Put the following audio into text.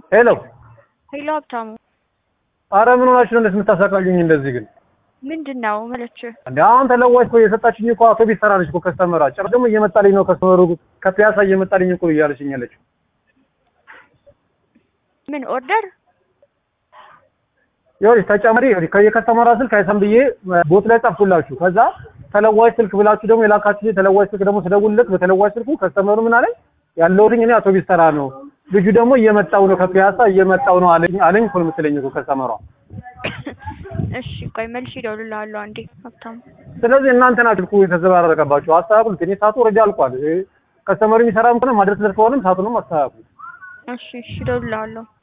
ሄሎ ሄሎ ሀብታሙ፣ አረ ምን ሆናችሁ ነው እንደዚህ የምታሳቃዩኝ? እንደዚህ ግን ምንድን ነው መለች? እንደ አሁን ተለዋጭ እኮ የሰጣችኝ እኮ አውቶቢስ ተራ ነች እኮ ከስተመራ ጭራሽ ደግሞ እየመጣልኝ ነው ከስተመሩ ከፒያሳ እየመጣልኝ እኮ እያለችኝ ያለችው ምን ኦርደር? ይኸውልሽ ተጨማሪ ይኸውልሽ ከየከስተመራ ስልክ አይሰም ብዬ ቦት ላይ ጻፍኩላችሁ። ከዛ ተለዋጭ ስልክ ብላችሁ ደግሞ የላካችሁ ተለዋጭ ስልክ ደግሞ ስደውልለት በተለዋጭ ስልኩ ከስተመሩ ምን አለኝ ያለሁትኝ እኔ አውቶቢስ ተራ ነው፣ ልጁ ደግሞ እየመጣው ነው ከፒያሳ እየመጣው ነው አለኝ አለኝ እኮ ነው የምትለኝ እኮ ከስተመሯ። እሺ ቆይ መልሼ እደውልልሃለሁ አንዴ ሀብታሙ። ስለዚህ እናንተ ናችሁ ስልኩ የተዘባረቀባችሁ። አስተካክሉት። እኔ ሰዓቱ ኦልሬዲ አልቋል። ከስተመሩ የሚሰራም ከሆነ ማድረስ ከሆነም ሰዓቱንም አስተካክሉ። እሺ እሺ እደውልልሃለሁ።